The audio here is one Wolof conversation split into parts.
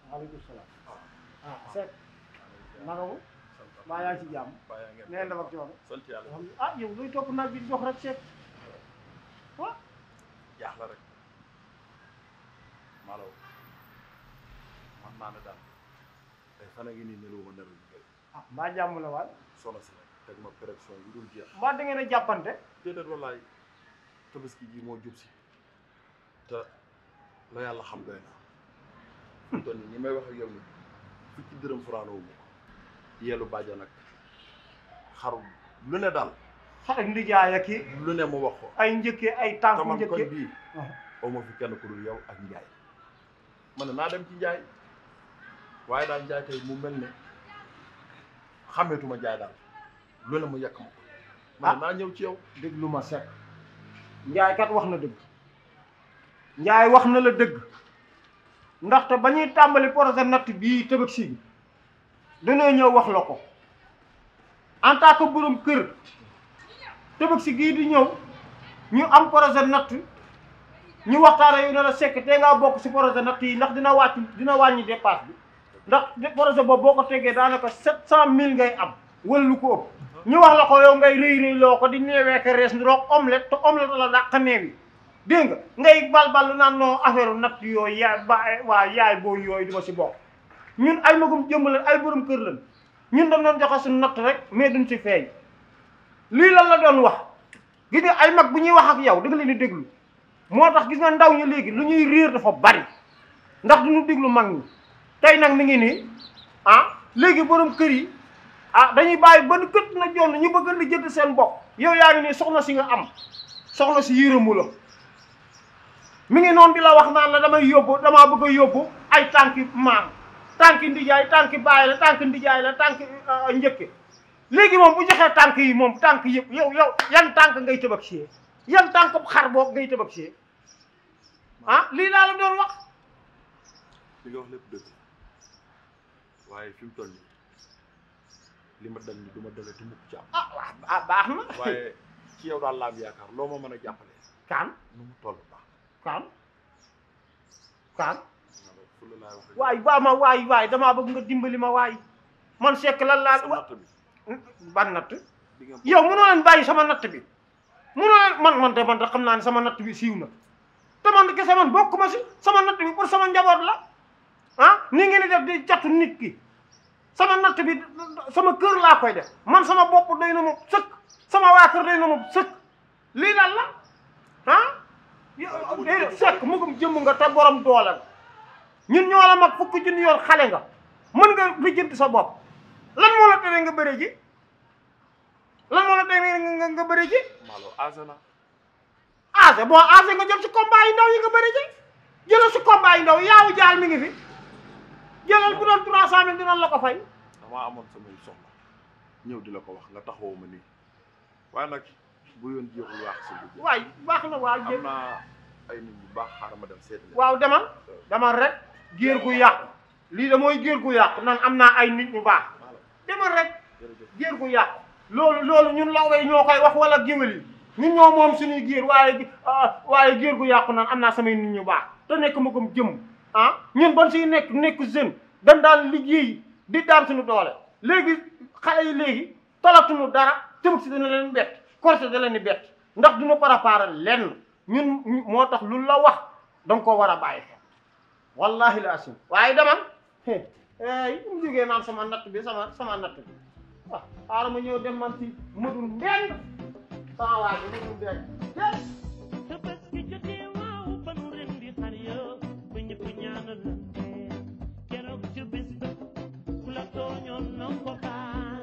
waaleykum salaam ah Seck naka mu maa yaa ngi ci jàmm nee na ak coono sant yàlla alhamdulilah ah yow luy topp naaj bi di dox rek Seck ah jaax la rek maalaw man naa ne daal tey fan a ngi nii nelaw ma nelaw yu bëri ah mbaa jàmm la waay sono si nag teg ma pression yu dul jeex mbaa da ngeen a jàppante déedéet wallaay tabaski ji moo jub si te la yàlla xam doy na fi mu toll nii ni may wax ak yow ni fukki dërëm furaanoo mu ko yeelu bàjja nag xaru lu ne daal xarit ndijaay ak i lu ne mu wax ko ay njëkkee ay tànk te man koñ njëkkee bii aw ma fi kenn ku dul yow ak njaay ma ne naa dem ci njaay waaye daal njaay tey mu mel ne xàmmeetuma njaay daal lu ne mu yàq ma ko ma ne naa ñëw ci yow déglu ma Seck njaay kat wax na dëgg njaay wax na la dëgg ndaxte ba ñuy tàmbali projet natt bii tëbëg si bi dañoo ñëw wax la ko en tant que borom kër tëbëg si gii di ñëw ñu am projet natt ñu waxtaane yu ne la Seck te ngaa bokk si projet natt yi ndax dina wàcc dina wàññi dépasse bi ndax projet boobu boo ko tegee daanaka sept cent mille ngay am wala lu ko ëpp ñu wax la ko yow ngay rëy rëy loo ko di neewee ka rees ndiroog omelette te omelette la dàq neew yi dégg nga ngay balbal lu naan noo affaire natt yooyu yaay ba waa yaay booy yooyu duma si bokk ñun ay magum jëmm lañ ay borom kër lañ ñun dañ doon joxe suñu natt rek mais duñ si feeñ lii lan la doon wax gis nga ay mag bu ñuy wax ak yow da nga leen di déglu moo tax gis nga ndaw ñi léegi lu ñuy réer dafa bari ndax duñu déglu mag ñi tey nag mi ngi nii ah léegi borom kër yi ah dañuy bàyyi ba nu kët na jonn ñu bëgg li jënd seen bopp yow yaa ngi nii soxna si nga am soxna si yërëmu la mi ngi noonu di la wax naan la damay yóbbu damaa bëgg a yóbbu ay tànki maam tànki ndijaay tànki baay la tànki ndijaay la tànki njëkke léegi moom bu joxee tànk yi moom tànk yëpp yow yow yan tànk ngay tëbak sie yan tànk xar boog ngay tëbak sie ah lii laa la doon wax li nga wax lépp dëgg waaye fi mu toll nii li ma dal ni du ma dalati mukk ci am ah waaw ah baax na waaye ci yow daal laa am yaakaar loo ma mën a jàppale kaan nu mu toll baax kaan kaan fu la laay wax rek waay baa ma waay waay damaa bëgg nga dimbali ma waay man Seck lan laa sa natt bi ban natt di nga yow mënoo leen bàyyi sama natt bi mënoo leen man man de man de xam naa ne sama natt bi siiw na te man kese man bokk ma si sama natt bi pour sama njaboot la ah ni ngeen di def di jatu nit ki sama natt bi sama kër laa koy def man sama bopp doy na ma sëkk sama waa kër doy na ma sëkk lii lan la ah yow déedéet Seck mugum jëmm nga te borom doole nga ñun ñoo la mag fukki junni yoon xale nga mën nga lijjanti sa bopp lan moo la tere nga bëre ji lan moo la tere nga nga bëre ji maalo asana ase bon ase nga jël si combat yi ndaw yi nga bëre ji jëlal si combat yi ndaw yaawu jaal mi ngi fi jëlal bu doon trois cent mille dinañ la ko fay damaa amoon samay soxla ñëw di la ko wax nga taxawoo ma nii waaye nag bu yoon jeexul waax sa dugg waay baax na waaw am jël naa ay nit ñu baax xaaral ma dem seeti leen waaw demal demal rek géer gu yàqu lii da mooy géer gu yàqu nan am naa ay nit ñu baax maalo demal rek jërëjëf géer gu yàqu loolu loolu ñun lawbe ñoo koy wax wala géwél yi ñun ñoo moom suñuy géer waaye ah waaye géer gu yàqu naan am naa samay nit ñu baax te nekk ma ko jëm ah ñun ban siy nekk nekk jeune dañ daan liggéey di daan suñu doole léegi xale yi léegi talatuñu dara tëmk si dana leen bett korse da leen di bett ndax duñu préparer lenn ñun moo tax lu la wax danga ko war a bàyyi xel wallahi la asim waaye demal yi mu jógee naan sama natt bi sama sama natt bi waaw xaaral ma ñëw dem man si mëdul mbeng sama waa ji mëdul mbeng Tabaski jotee waaw ba nu ren di xar yo ba ñëpp ñaanalante keroog ci bis ba ku la tooñoon na ko baal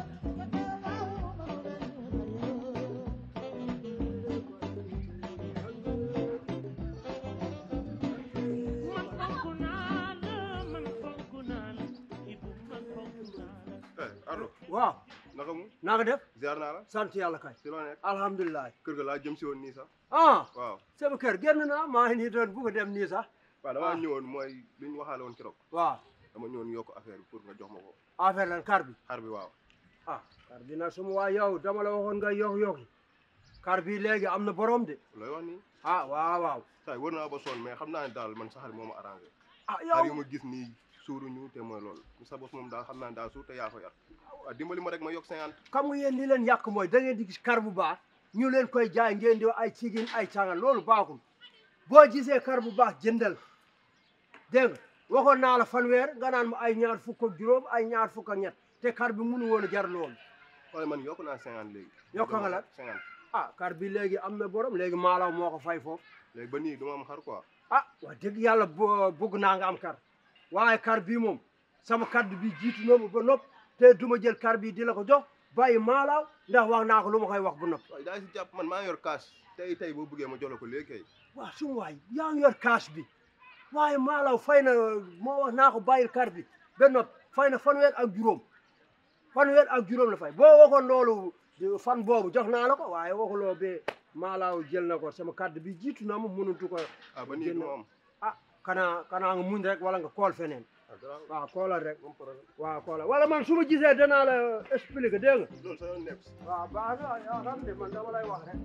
man fonk naa la man fonk naa la Ibu man fonk naa la eh Ardo waaw naka mu naa nga def ziar naa la sant yàlla kay si loo nekk alhamdulilah kër ga laa jëm si woon nii sax ah waaw sama kër génn naa maa ngi nii doon bu ko dem nii sax waaw damaa Ah. ñëwoon mooy li ñu waxaale woon keroog waaw dama ñëwoon yokk affaire bi pour nga jox ma ko affaire lan kar bi xar bi waaw ah kar bi nag suma waa yow dama la waxoon nga yokk yokki kar bi léegi am na borom de looy wax nii ah waaw waaw saa wër naa ba sonn mais xam naa ne daal man sa xar moo ma arrangé ah xar yow yu ma gis nii suuruñu te mooy loolu sa bos moom daal xam naa ne daa suur te yaa ko yar waaw dimbali ma rek ma yokk cinquante xam nga yéen li leen yàq mooy da ngeen di gis kar bu baax ñu leen koy jaay ngeen di ay cigin ay cangal loolu baaxul boo gisee kar bu baax jëndal dégg nga waxoon naa la fanweer nga naan ma ay ñaar fukk ak juróom ay ñaar fukk ak ñett te kar bi munu woon a jar loolu wala man yokk naa cinquante léegi Yokk nga lan? cinquante ah kar bi léegi am na borom léegi maalaw moo ko fay foofu léegi ba nii du ma am xar quoi ah wax dëgg yàlla bo- bëgg naa nga am kar waaye kar bii moom sama kaddu bi jiitu na ma ba nopp te du ma jël kar bii di la ko jox bàyyi maalaaw ndax wax naa ko lu ma koy wax bu nopp waaye daa si jàpp man maa yor cash tey tey boo bëggee ma jox la ko léegi kay waaw suma waay yaa ngi yor cash bi waaye maalaw fay na moo wax naa ko bàyyil kar bi ba nopp fay na fanweer ak juróom fanweer ak juróom la fay boo waxoon loolu fan boobu jox naa la ko waaye waxuloo be maalaaw jël na ko sama kaddu bi jiitu na ma mënatu ko ah ba nii du ma am ah kanaa kanaa nga muñ rek wala nga kool feneen ah garaaw waaw koolal rek moom problème waaw koolal wala man su ma gisee danaa la expliquer dégg nga loolu sa yoon nekk si waaw baax na yaa xam ne man dama lay wax rek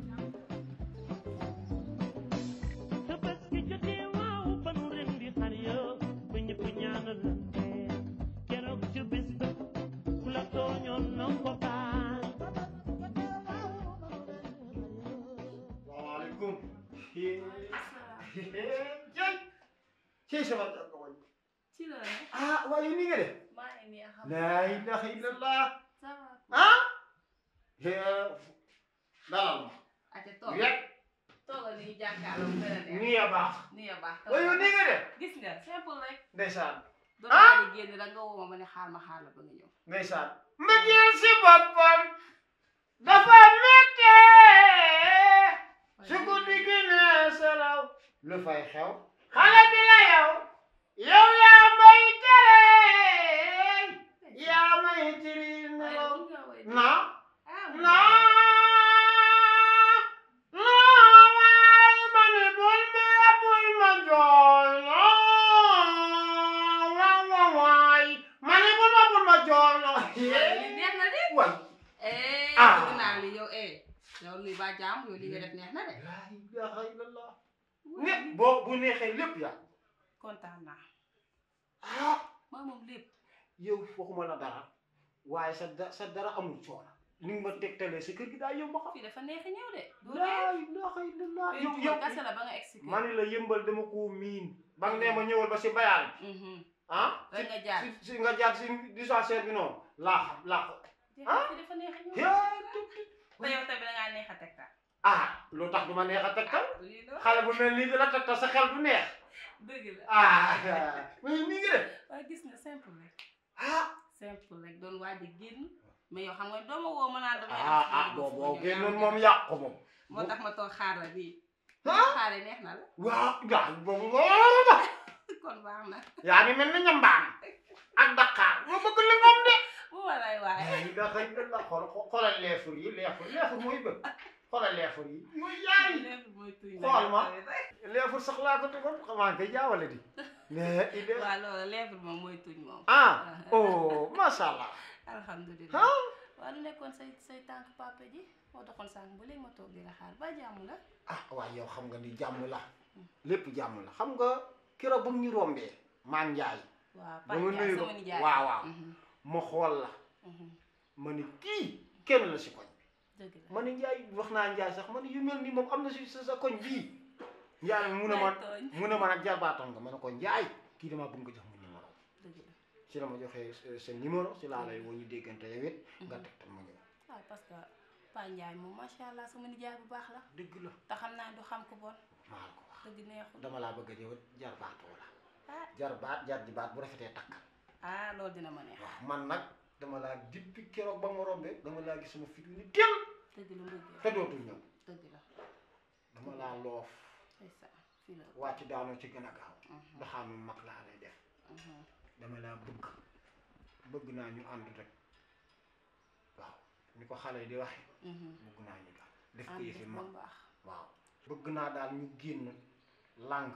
Tabaski jotee waaw ba nu ren di xar ya ba ñëpp ñaanalante keroog ci bis ba ku la tooñoon na ko baal salaamaaleykum. jëy. ci sama jàpp wañ. ci la ne ah waaye ni nga def. maa ngi nii xam laa ilaha illallah. ça va ah. dalal ma. ate toog rek. toogal ni jàkkaarloo mu gën a neex nii ya baax. nii ya baax waaye yow ni nga def. gis nga simple rek ndeysaan. doon Ah! naa di génn rek nga woo ma ma ne xaar ma xaar la ba nga ñëw ndeysaan. ma jël si boppam. dafa méttee. su guddi gi nee salaw. lu fay xew. xale bi la yow. yow yaa may tere. yaa may tiri waaye nelaw. mun nga woy na. ah mun na. nga woy. na waay ma ne bul ma bul ma jooy. na wa wa waay. ma ne bul ma bul ma jooy. waaye li neex na de waay. eh Ah. bëgg naa li yow eh yow luy ba jaam yow li nga def neex na de laa ilaha illallah. ne boo bu neexee lépp yaa. kontaan naa ah. maa moom lépp yow waxuma la dara waaye sa da sa dara amul coono ni nga ma tegtalee sa kër gi daa yomb a xam. fii dafa neex a ñëw de doo laa ilaha illallah. dee yow yow yow kase la ba nga expliqué ma ne la yëmbal dama koo miin. ba nga nee ma ñëwal ba si bayal bi mhm ah. rek nga jaar si si nga jaar si dispensaire bi noonu. laa xam laa xam. ah. fii dafa neex a ñëw yaa tuuti. te yow tamit da ngaa neex a tegtal ah lu tax du ma neex a tegtal. lii la xale bu mel nii di la tegtal sa xel du neex. dëgg la ah mais nii nga def. waaye gis nga simple rek ah. simple rek doon waaj a génn mais yow xam nga doo ma woo ma naan damay ah ah boo boo génnoon moom yàq ko moom. moo tax ma toog xaar la bii ah. xaare neex na la waaw gars boobu nga kon baax na yaa ngi mel ni ñambaan ak Dakar ma bëgg li moom de. bu ma lay waaye yi nga xëy na la xool xoolal leefur yi leefur leefur mooy bëgg xoolal leefur yi. mooy yaay lépp mooy tuy xool ma. leefur sax laa ko tegoon xamaa nga jaawale di. mais il est waaw loolu lèvre moom mooy tuñ moom ah oh macha allah. alhamdulilah ah waaw lu nekkoon say say tànk papa ji moo taxoon sànq ba léegi ma toog di la xaar ba jàmm la ah waaye yow xam nga ni jàmm la lépp jàmm la xam nga keroog bu mu ñu rombee maan njaay waaw ba ma Paa nuyu Ndiaye ko sama nijaay waaw waaw Mhm, ma xool la mhm. ma ni kii kenn la si koñ dëgg la ma ne Njaay wax naa Njaay sax ma ne yu mel nii moom am na si sa sa koñ bii Njaay mu ne ma May tooñ. mu ne ma nag jarbaatoon nga ma ne ko Njaay kii damaa bëgg nga jox ma numéro dëgg la si la ma joxee sa- sa numéro si laa lay woo ñu déggante yow it nga Mhm. tegtal ma ñëw waaw parce que Paa Ndiaye moom macha allah sama nijaay bu baax la dëgg la te xam naa du xam ko bon maa la ko wax dëgg neexul dama laa bëgg a jëw jarbaatoo la ah jarbaat jar ji baat bu rafetee takk ah loolu dina ma neex waaw man nag dama laa dippi keroog ba ma rombee dama laa gis sama fit wi ni teel dëgg la mbëggeel te dootul ñëw dëgg la dama laa loof c'est ça fii la wàcc daanoo ci gën a gaaw Mhm, doxaanu mag laa lay def mhm. dama laa bëgg bëgg naa ñu ànd rek waaw ni ko xale yi di waxe Mhm. bëgg naa ñu daal def ko ànd yëfi def ba mag mu baax waaw bëgg naa daal ñu génn làng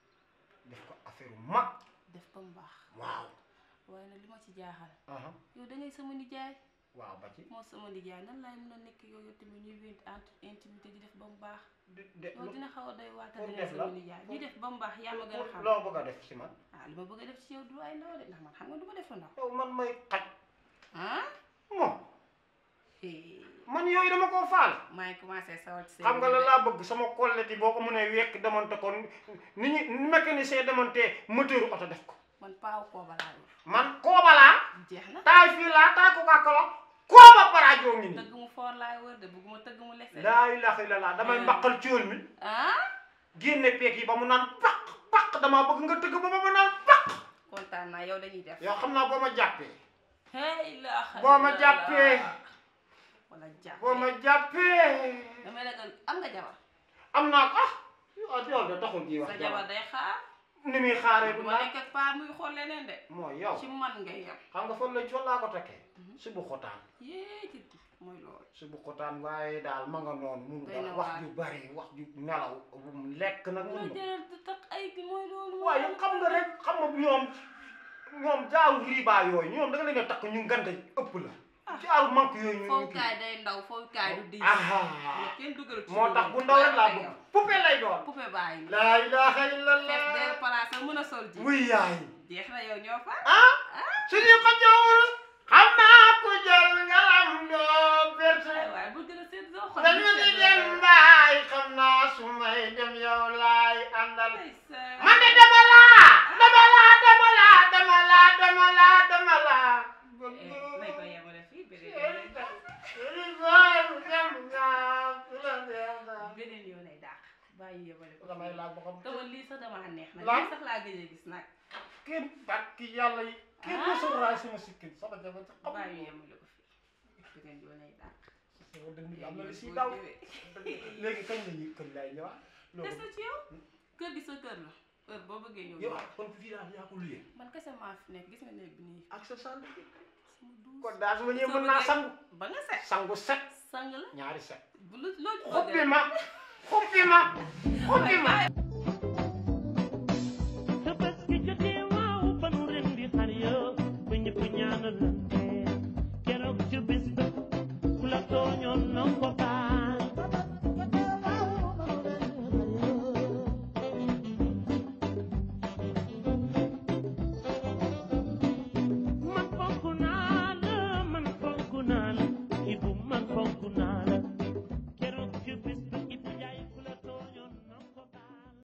def ko affaire mag def ba mu baax waaw waaye nag li ma ci jaaxal aha yow da ngay sama nijaay waaw ba ci moo sama nijaay nan laay mën a nekk yow yow tamit ñuy wént entre intimité di def ba mu baax de de loolu dina xaw a doy waata pour dina def la sama nijaay ñu def ba mu baax yaa ma gën a xam loo bëgg a def ci man ah li ma bëgg a def ci yow du ay ndaw de ndax man xam nga du ma def lu ndaw yow man may xaj ah moom eh, man yooyu dama koo faal maa ngi commencé sawar ci xam nga la laa bëgg sama collègue yi boo ko mënee wekk demonte ko ni ñu ni mécanicien demonte moteur oto def ko man paaw kooba laa yor man kooba laa jeex na taay fii laa taay ko kàkkaloo kooba baraajoo ngi nii tëgg mu foor laay wër de bëgguma tëgg mu lese laa ilaha illallah damay Eh. mbaqal ciol mi ah génne peeg yi ba mu naan paq paq damaa bëgg nga tëgg ba ba mu naan paq kontaan naa yow dañuy def yow xam naa boo ma jàppee hey la boo ma jàppee wala jàppee boo ma jàppee damay ragal am nga jabar am naa ko ah yow yow de taxul ji wax sa jabar day xaar ni muy xaaree du du ma ma nekk ak paa muy xool leneen de mooy yow ci man ngay yem xam nga fan la fan laa ko tekkee si bu xotaan yee ci mooy loolu si bu xotaan waaye daal ma nga noonu mun Doy na nga wax waar. ju bari wax ju nelaw bu mu lekk nag mooy mun jëral di takk ay gi mooy loolu waaye xam nga rek xam nga ñoom ñoom jaaru riba yooyu ñoom da nga leen a takk ñu ngante ëpp la jaaru manque yooyu ñu ñu fowukaay day ndaw fowukaay du diis aha mais kenn dugal ci moo tax loolu. bu ndaw rek laa Bàyyi bëgg yow. poupée lay doon poupée bàyyi mi laa ilaha fees illallah del place mën a sol ji wuy yaay jeex na yow ñoo fa ah suñu ko jowul xam naa ko jël ngalam doo perte ay waay bu gën a seet soo xol dañu di dem mbaay xam naa su may dem yow laay àndal man de dama laa dama laa dama laa dama laa dama laa dama laa nañ ko yemale fii beneen yoon lay dàq beneen yoon lay dàq bàyyi yemale ko damay laaj ba xam dama lii sax dama neex nag Lan? lii sax laa gëj a gis nag kenn barki yàlla yi kenn Ah. mosul raay sama sikkin sama jabar ci xam bàyyi yemale ko fii beneen yoon lay dàq sama dënn bi am na lu si Boo daw ñëwee. léegi kañ la ñuy kañ lay ñëwaat des loolu na ci yow kër gi sa kër la heure boo bëggee ñëw yow ñëw. kon fii daal yaa ko luyee man kese maa fi nekk gis nga néeg bi nii ak sa sànni sama douze kon daal su ma ñëwee Soo mën naa bëggee- sangu ba nga set sangu set sang la ñaari set bu lu loo ci bëgg xuppi rek. ma xuppi ma xuppi ma Bye.